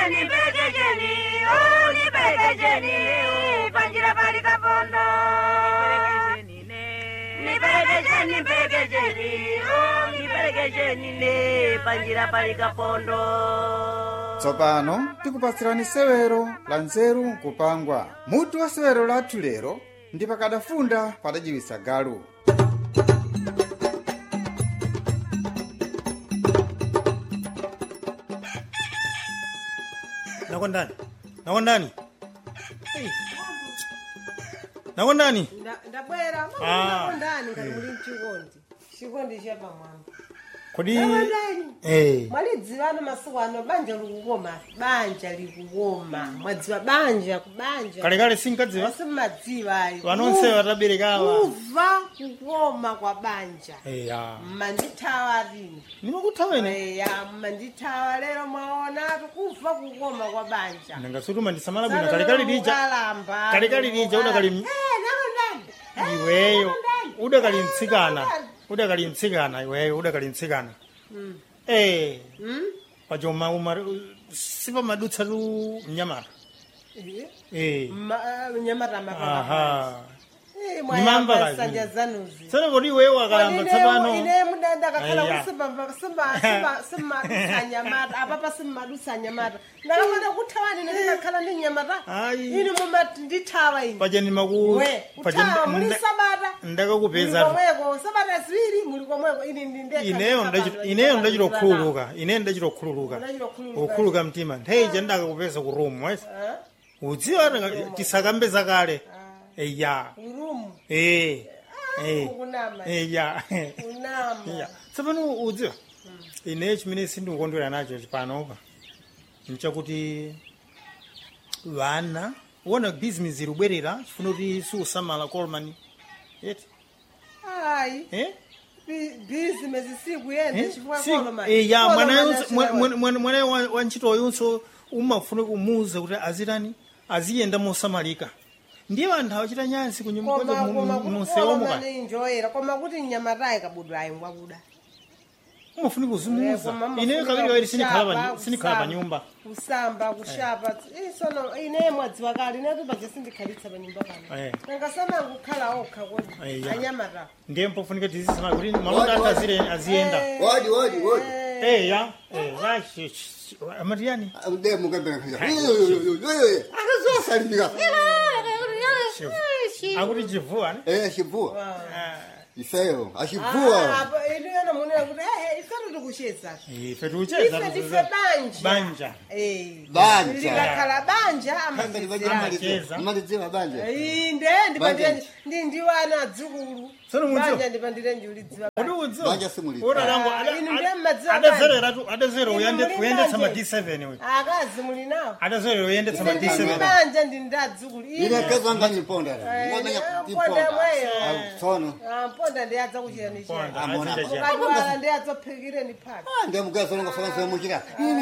Nipelekejeni, pelekejeni, oh, nipelekejeni, panjira pali kapondo. Nipelekejeni, pelekejeni, oh, nipelekejeni, ne, panjira pali kapondo. tsopano tikupatsirani sewero la nzeru nkupangwa mutu wa sewero lathu lero ndi pakadafunda padajiwisa galu nakondani nakondani Ei. nakondani Nda- ndabwera Ah. ndani ngati muli mchikondi chikondi chapamwamba kodi nakondani Eh. mwalidzivano masiku ano banja likukoma banja likukoma mwadziwa banja kubanja kalekale sinkadziwa simumadziwa ayi vanonse vataberekawa kuva kukoma kwa banja eya mmandithawa lini nimakuthaweni eya mmandithawa lero mwaonatu kuva kukoma kwa banja ndingasutuma ndisamala bwino kalekale lija Ukalamba, kalekale lija udakali Eh, nakondani Eh, iweyo nakondani. udakali mtsikana Nakondani. udakali mtsikana iweyo udakali mtsikana Mm. eh Mm? pachoma umar sipamadutsa tu mnyamata Eh, eh ma- nyamata mapapa aha Eh, Nimamba mwayamba kazi. sanja zanuzi tsana kodi iweyo wakalamba tsapano ine mudanda kakhala Aya. simmadusa nyamata apapa simmadusa nyamata ndakamana kuthawani ndikakhala ndi nyamata Ayi. ine mumati ndithawa ine paja ndimaku we paja uthawa muli nda- sabata muli ndakakupeza komweko sabata ziwiri muli komweko ine ndi ndekha ineyo ndikakhala ndachi- ndi ineyo nyamata ndachita ndikakhala. kukhululuka ineyo ndachita kukhululuka Ndachita kukhululuka. kukhululuka mtima nthawi ija ndakakupeza ku room wes Eh? udziwa tisakambe zakale eya urumu eh eh ukunama eya unama eya tsapano udziwa ineyo chimene sindikukondwera nacho panopa nchakuti vana uona bizinesi irubwerera chifuna kuti siusamala colman yeti ayi eh bizinesi sikuyenda chifukwa koloma ya mwana wa ntchito yonso umafuna kumuuza kuti azitani aziyenda mosamalika ndiye anthu awachita nyansi kumunsewomuka kunyumbakumakuti koma kuti mnyamatayi kabudwa ayi ngwakuda umafuna kuzimuuza ineyo kaviri kaviri sinikhala pa nyumba kusamba kushapa isono ine mwadziwa kale inetu paje sindikhalitsa pa nyumba pano Eh. nangasana kukhala okha kodi Eh, ya. anyamata ndiye mpofunika tizisamala kuti malonda athu azire- aziyenda Wodi, wodi, wodi. Eh, ya eh, ya, sh- sh- amati yani Ndiye mukembera khaja. Akazosalimika. akuti chivuwa ne? Eh, chivua. Ah, Ifeyo, achivua. inu yena munena kuti ehe ifetu tikucheza ife tiucheza ife ndife banja banja Eh. Banja. likakhala banja Kambali amazizira Amacheza. Malidziwa banje. inde ndipandire ndi ndiwana adzukulu Tsono mudziwa. banja ndipandire ndiulidziwa kodi udziwa Banja simulidziwa. uralango Ah, inu ndiye mmadziwa adazereratu adazerera Inu uyende- muli uyendetsa ma banje. d7 we akazi muli nawo adazerera uyendetsa ma ine ndili d7 banja ndi ndi adzukulu Ine kaza ngani ponda. Eh, Ngomenya ponda ponda. mweyo. Ah, Sono. mponda ndi adza kuchirani Ponda, chani Amona. azita chani. ukadwala ndi adzaphikireni phaka Ah, ndiye mukazo ngo fana sema muchira.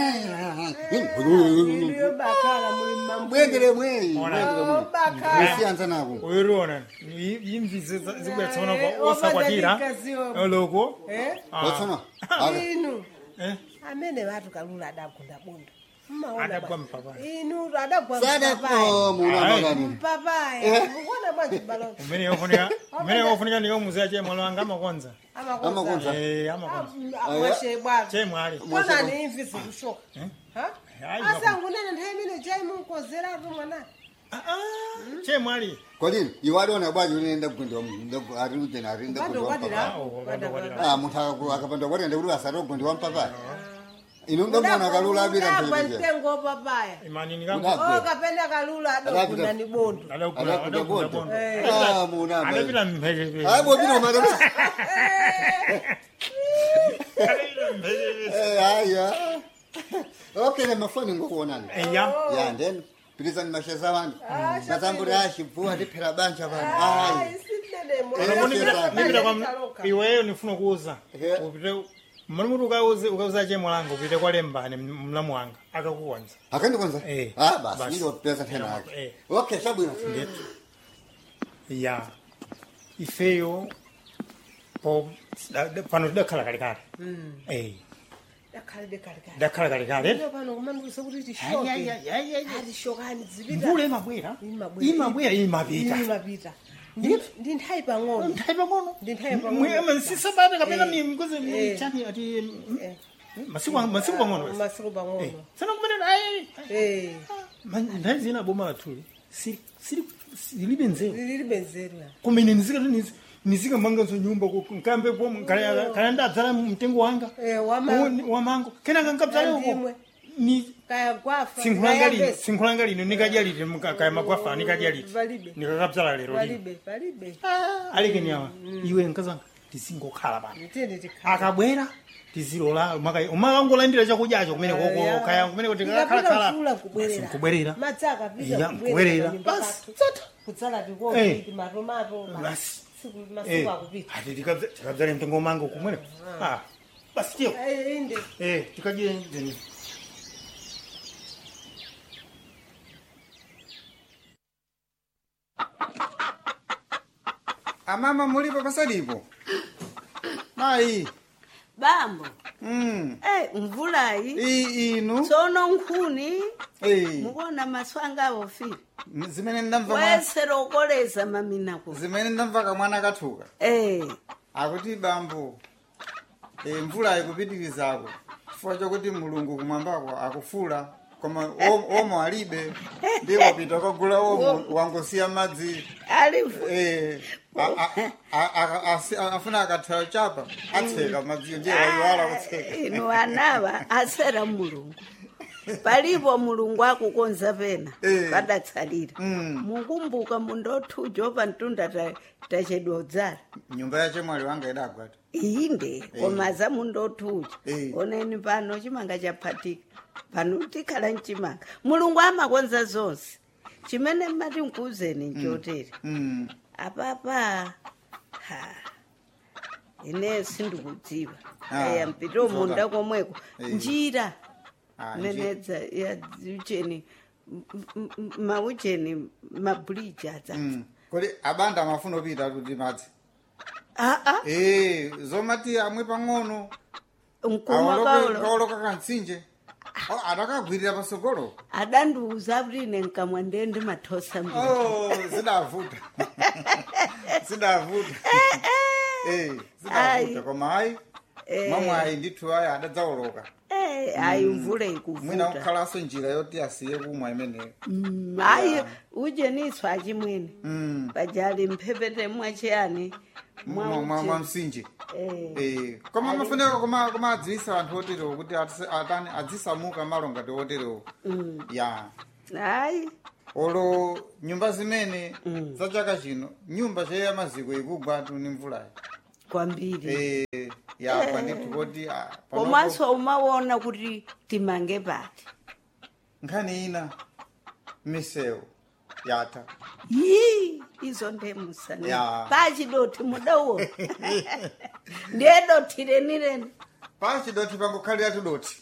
iliyo bakhala muli mmambu Bwendere mwe. Bwendere mwe. bakhala Usianza nako. uyiriona imvizi zikubwetsana Eh, kwa osakwatira omadalikaziwo. oloko Eh? Ah. Watsona. Aga. inu Eh, amene vatu kalula adagunda bondo Mmaona Adagwa bwana. mpapayi. inu adagwa Sada mpapayi ko muna Ayi. magani. mpapayi mukuona bwanji balo umene yofunika umene yofunika ndikomuziya chemwalo wanga amakonza Amakonza. amakonza Eh, amakonza mwashe bwana chemwali konani imvi zikushoka Ayi, asangunene nthawi imene jai munkozeratu mwana Ah, ah, chemwali Kodini, iwali ona bwaji unaenda kugundwa mungu. Ari ujena ari nda bado kugundwa kwadira mpapa. Oh, bado kwadira. Ah, muntu akapanda kwati ende kuti asati kugundwa mpapa. Ino ndomona kalula abira udagwa mpelekeze. mtengo papaya imani Udagwa. nikangu o kapenda kalula adagunda ni bondo adakula Adakunda adakula bondo. bondo Ah, muna. adapita mphepete Ah, bobino madam. adapita mphepete Eh, haya. Okay, na mafoni ngokuonana. eya Ya, then pilizani masheza wangu. Mazamburi ashivua ndiphera banja vanhu. Ai. nipita kwa iweyo nifuna kuuza Eh. upite mali muti ukauze ukauza chemwalanga upite kwa lembani mlamu wanga akakukonza Akandikonza? Eh. Ah, basi Basi. ndopeza tena Eh. yake. Okay, sabwino. ya ifeyo po da- da- pano tidakhala kalekale Eh. dakhalebe kalekale ndakhala kalekale Lero pano kumandiuza kuti Ai, ai, tishoke ai, ai, ai, ai. ati shokani zipita mvula imabwera Imabwera. imabwera imapita imapita Ndi- ndi nthawi pang'ono nthawi pang'ono Ndi nthawi pang'ono. sisabata kapena Eh. mikuzi Eh. chani ati Eh. masiku masiku pang'ono basi. masiku Eh, pang'ono sana kumenera ai Eh, nthawi zina boma lathuli silibe nzeru lilibe nzeru ya kumene nizikati nizikamanganso nyumba nkambe kaya ndadzala mtengo wanga Eh, wama- Uwu- wamango kenaka nkadzale uko Andimwe. ni kaya gwafa sinkhulanga lino kaya sinkhulanga lino nikadya liti muka- kaya magwafa nikadya liti Palibe. nikakabzala lero lino palibe palibe Ah, alekeni awa iwe nkazanga tizingokhala pano tiyeni tikhala akabwera tizilola umakangolandira chakudyacho kumene koko Ya. kaya kumene kuti Ikapita kakhalakhala mvula kubwerera kubwerera madzi akapita Ya, kubwerera. Basi, tsata. kudzala Eh. tikopi timatomato Basi. Siku- masiku akupita ati tikabzale mtengo mango kumene Ah, basi tiyo Eh, inde Eh, tikadye nini amama mulipo pasalipo mayi bambo mm. eh mvulayi iyi inu tsono nkhuni Eh, mukuona maswanga awofira zimene ndamva mwa- wesera ukoleza maminako zimene ndamva kamwana kathuka eh akuti bambo e, mvula ikupitirizako chifukwa chokuti mulungu kumwambako akufula koma om- omo alibe ndipo pita kagula omo wangosiya madzi alifu Eh, a- a- a- a- asi- a- afuna akathayo chapa atseka madziyo ndiye wayiwala kutseka inu anawa asera mulungu palipo mulungu akukonza pena Eh. padatsalira Mm. mukumbuka mundothujo pa mtunda ta- tachedwa udzala nyumba yache mwali wanga idagwata inde koma za mundothuja Eh. oneni pano chimanga chaphatika pano tikhala mchimanga mulungu amakonza zonse chimene mmati nkuuzeni nchotere Mm. apapa ha ine sindikudziwa Ah, aya mpito zoda. munda komweko Eh. njira Ah, nji- menedza ya ucheni m- m- m- maucheni mabuliji adza Mm. kodi abanda amafuna opita kuti madzi aa Eh, zomati amwe pang'ono mkuma kaulo kaoloka kantsinje Oh, adakagwirira pasogolo adandiuza kuti ine nkamwa ndiye ndimathosa mbiri Oh, zidavuta zidavuta Eh, zidavuta Ai. koma hayi mamwe ayi ndithu ayi adadzaoloka Eh, ayi mvula mwina ikuvuta kukhalaso njira yoti asiye kumwa imeneyo Mm, ayi ujeniswa achimwene Mm. pajali mphepete mwachiyani Mwa- mwa mwa msinje Eh. Eh, koma mafuneka koma koma adziwisa anthu oterewo kuti atise- atani adzisamuka malo ngati oterewo ya ayi olo nyumba zimene za chaka chino nyumba cheya maziko ikugwa tu ni mvulayi kwambiri Eh, yapa ndithu kuti ah, panopo komanso umaona kuti timange pati nkhani ina misewu yatha yi izo ndemusani Ya. pachidoti mudawo ndiye doti renireni pachidoti pangokhalira tudoti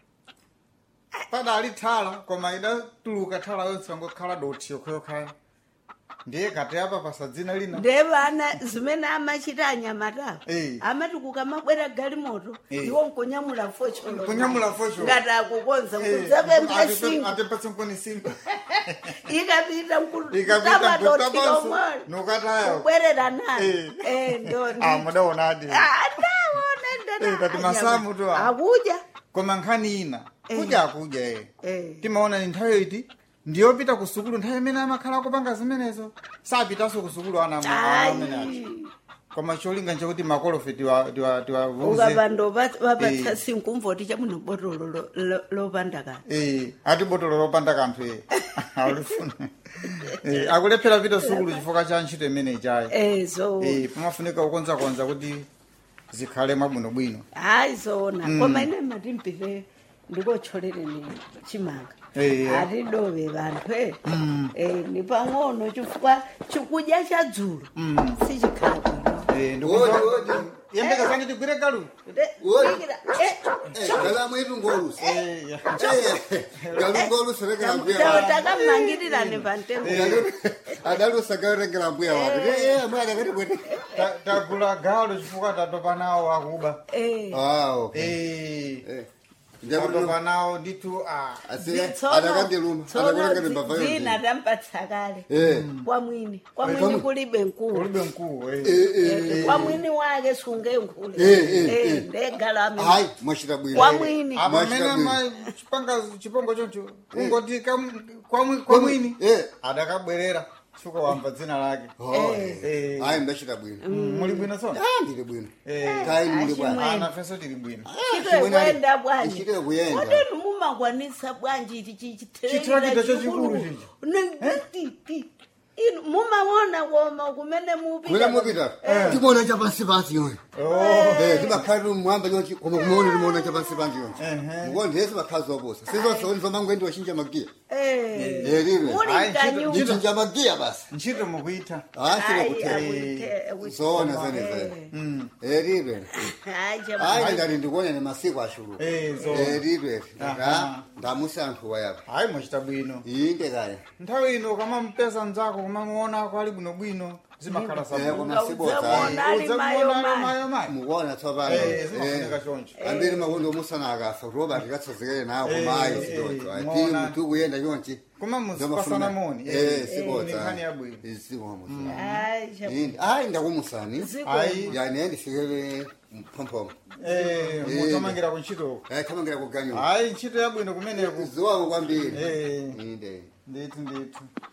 padali thala koma idatuluka thala yonse pangokhala doti yokhayokhaya ndiye kati apa pasadzina lina ndiye vana zimene amachita anyamatawo Eh. amati kukamabwera galimoto Eh. iwo nkunyamula fosholo Kunyamula fosholo. ngati akukonza Eh, kudzapempha atipe- singo atipatse nkuni singo ikapita ikapita nkutamadoti nkutapanso lomwe nukatayo kubwerera nayo Eh. Eh, ndo ah mudaonadi Eh, kati masamu tu awa. akuja koma nkhani ina Eh. kudya akudya e Eh. timaona ni nthawi iti ndiyopita ku sukulu nthawi imene amakhala akupanga zimenezo sapitanso ku sukulu ana ana amene acho ayi koma cholinga nchakuti makolofe tiwa- tiwa- tiwavuze ukapando vapatsa Eh. sinkumvoti chamuno botolo lo- lo- lopanda kani Eh, ati botolo lopanda kanthu e alifuna Eh, akulephera pita sukulu chifukwa cha ntchito imene ichayi Eh, so Eh, pamafunika kukonzakonza kuti zikhale mwabwinobwino hayi zona koma ine matimpite ndikotcholereni chimanga Eh, eh. atidove vanthu e Eh, ni pang'ono chifukwa chikudya cha dzulo sichikhala bwino Eh, Odi, odi. yembekazani tigwire galu De- Oi. sikira, eh, galamo itu ngolusa Eh, ya. galu ngolusa rekera tamu- mbuya tamu- wake takamangiriraani pamtengo adalusa garekera mbuya wake mwana kati kwete Ta- tagula galu chifukwa tatopa nawo akuba Eh, ah okay Eh, Eh. atopa nawo ndithu a adakandiluma adakulengene mbava dzina yonse tampatsa kale Eh. kwamwini kwamwini Kwamwini. kulibe nkulu ulibe mkuu eh. Eh, kwamwini wake sunge nkulu Eh, eh, eh. ndegalami hayi mwachita bwino kwamwini apa Mwachita mene bwino. ma- chipanga chipongo choncho ungoti kam- kwamwi- kwamwini Eh. adakabwerera suka wamba dzina lake Eh. hayi ndachita bwino muli bwino tsona Ah, ndili bwino Eh. kayi muli bwana Achimwene. ana fenso tili bwino chito kwenda bwanji ichite kuyenda kodeni mumakwanisa bwanji ichi Chitrakita chachikulu chichi. inu mumaona koma kumene mwina mupita mupita timona chapansi pansi yonse Eh, timakhalira mwamba yonse koma kumaona timaona chapansi pansi yonse mukuona ndiyese makhazi waposa sizonsoni zomangwendi wachinja magiya Eh, lilwe muli Ayi, mkanyumba ndichinja magiya basi ntchito mukuita Ayi, asile akute- akute- zona zenezene lilwe Ayi, chama- hayi ndati ndikuonene masiku ashulu Eh, zona. lilwe Aha. ndamusi anthu wayapa hayi mwachita bwino inde kaya nthawi ino kamampeza mzako kumamuonako ali bwinobwino zimakhala Eh, sabwino koma sibodza Uzamuona ali mayo mayo. mayo mukuona tsopano Eh, zimafunika choncho ambiri makondo omusana akafa kuroba tikatsazikele nawo Eh, kumayi eh, sidocho eh, ati muona. mutu kuyenda chonchi koma muzipasana moni eh sibodza nkhani yabwino isikomo Ayi, chama- indi ayi ndakumusani Ziko- Ayi. yani ndifikele mphomphomo Eh, mutamangira kuntchitoko eh thamangira kuganyo hayi ntchito yabwino kumeneko ziwako kwambiri Eh. inde ndithu ndithu